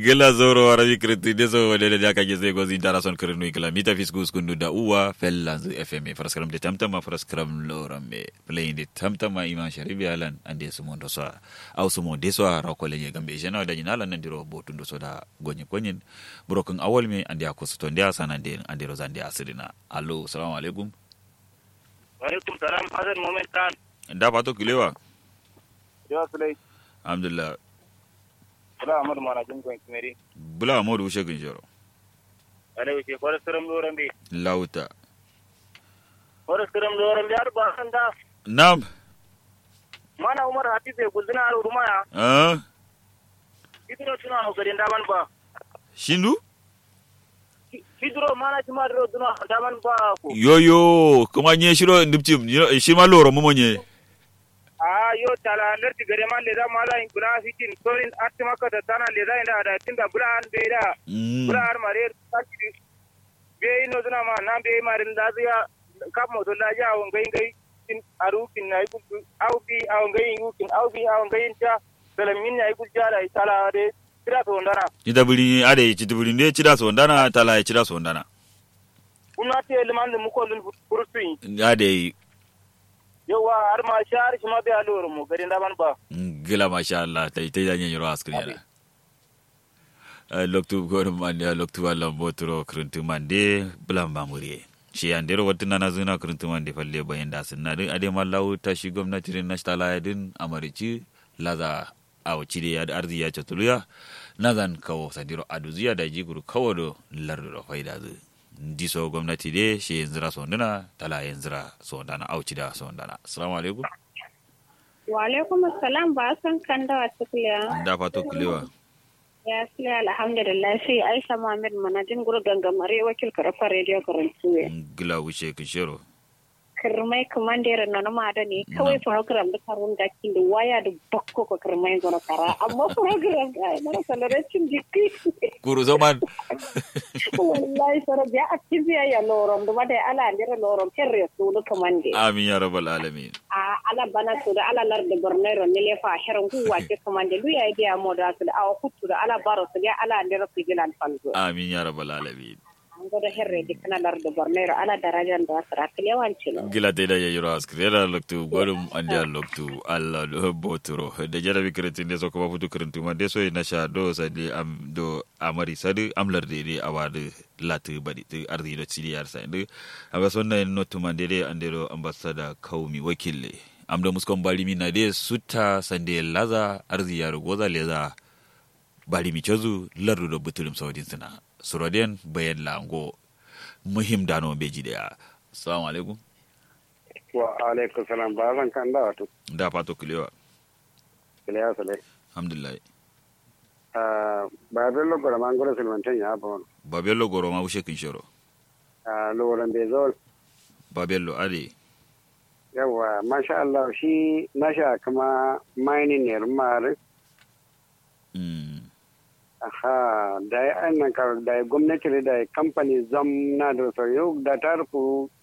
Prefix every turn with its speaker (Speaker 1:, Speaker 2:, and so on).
Speaker 1: gila zoro warabi kriti deso wadele da kake sai gozi dara son kirinu ikla mita fisku skundu da uwa fellanzu fm faraskaram de tamtama faraskaram lorambe playing de tamtama iman sharibi alan ande sumo ndo so au sumo deso rakole ye gambe jena da nyala nan diro botu ndo so da gonye konyen broken awol me ande akosto ndia sana ande ande rozande asirina allo assalamu alaikum
Speaker 2: wa alaikum salam hasan moment kan
Speaker 1: da pato kilewa
Speaker 2: jawa sulai
Speaker 1: alhamdulillah
Speaker 2: bula amadu mana jin kwan kimeri
Speaker 1: bula amodu ushe ginjoro
Speaker 2: alai wuce kwarar siram loran bi
Speaker 1: lauta
Speaker 2: kwarar siram loran bi har ba san da
Speaker 1: nam
Speaker 2: mana umar hafiz ya guduna a rumaya
Speaker 1: ah
Speaker 2: idro tuna no garin daman ba
Speaker 1: shindu
Speaker 2: idro mana ci ma dro duna daman ba ko
Speaker 1: yoyo kuma nye shiro ndipchim shi ma loro mo nye
Speaker 2: a yo tala lerti gare man le da mala in kula fikin sorin atti maka da tana le da inda da tinda bula an be da bula har mare takiri be ino duna ma nan be marin da ziya kap mo to la ja won gai gai tin aru kin na ikul au bi au gai yukin au bi au gai ta salamin ya ikul jala tala de tira to ndara
Speaker 1: Chita buli ade chita buli ne chida so ndana tala chida so ndana.
Speaker 2: kuna te liman da muko lun furusin
Speaker 1: Ade
Speaker 2: yawa har ma shar shi ma be aloro mu garin da man ba
Speaker 1: gila masha Allah tai tai da nyiro askri yana. Loktu gor mande loktu wala botro kruntu mande bulan mamuri. Shi an dero wata nana zuna kruntu mande falle bayan da sunna din ade mallahu ta shi gwamnati din na tala din amarici laza awo cide ya da arzi ya chatuluya nazan kawo sadiro aduziya da jiguru kawo do lardo do faida zu diso gwamnati de shi yanzira sondana tala yanzira sondana au cida sondana assalamu alaikum
Speaker 3: Wa alaikum assalam ba san kan da wata kuliya.
Speaker 1: da fato kulewa
Speaker 3: Ya sila alhamdulillah sai Aisha Muhammad manajin guru gangamare wakil karfa radio karantuwe.
Speaker 1: gila wuce kishero
Speaker 3: Kirmai kamandere na nama da ne kawai program da karun da kin da waya da bakko ko kirmai gona kara amma program ga mara salaracin jiki.
Speaker 1: kuru zaman
Speaker 3: Wallahi sara biya a kibiya ya lorom da mada ala ndira lorom herre su da kamande.
Speaker 1: amin ya rabbal alamin
Speaker 3: a ala bana to da ala lar da bornero ne lefa heron ku wace kamande lu ya dia moda su da awa kutu da ala baro su ya ala ndira su gilan falzo
Speaker 1: amin ya rabbal alamin
Speaker 3: an godo herre di kana lar da bornero ala darajan da sara kilewanci no
Speaker 1: gila te da yayiro askrera loktu gorum ande loktu alla do botoro da jarabi kretin de soko bafutu krentu ma de so na sha do sadi am do amari sadi amlar de de awade latu badi te ardi do sidi yar sa inde aga sonna en notu ma de de ande do ambassador kaumi wakille am do muskon bali mi na de sutta sande laza arzi yar goza leza bari mi chozu lardu do butulum saudin sina suroden bayan lango muhim dano beji daya assalamu alaikum
Speaker 4: wa alaikum salam ba zan kan da wato
Speaker 1: da fato kulewa
Speaker 4: kiliya sale
Speaker 1: alhamdulillah
Speaker 4: ba bello gora mangoro silmantan ya ba wani
Speaker 1: babello goro ma wushe kin shoro
Speaker 4: loran bai zo
Speaker 1: babello ade
Speaker 4: yawa masha Allah shi nasha kama mining ne rumare
Speaker 1: mm
Speaker 4: aha da ya annan kar da ya gwamnati da ya kamfani zam na da so yau da ta rufu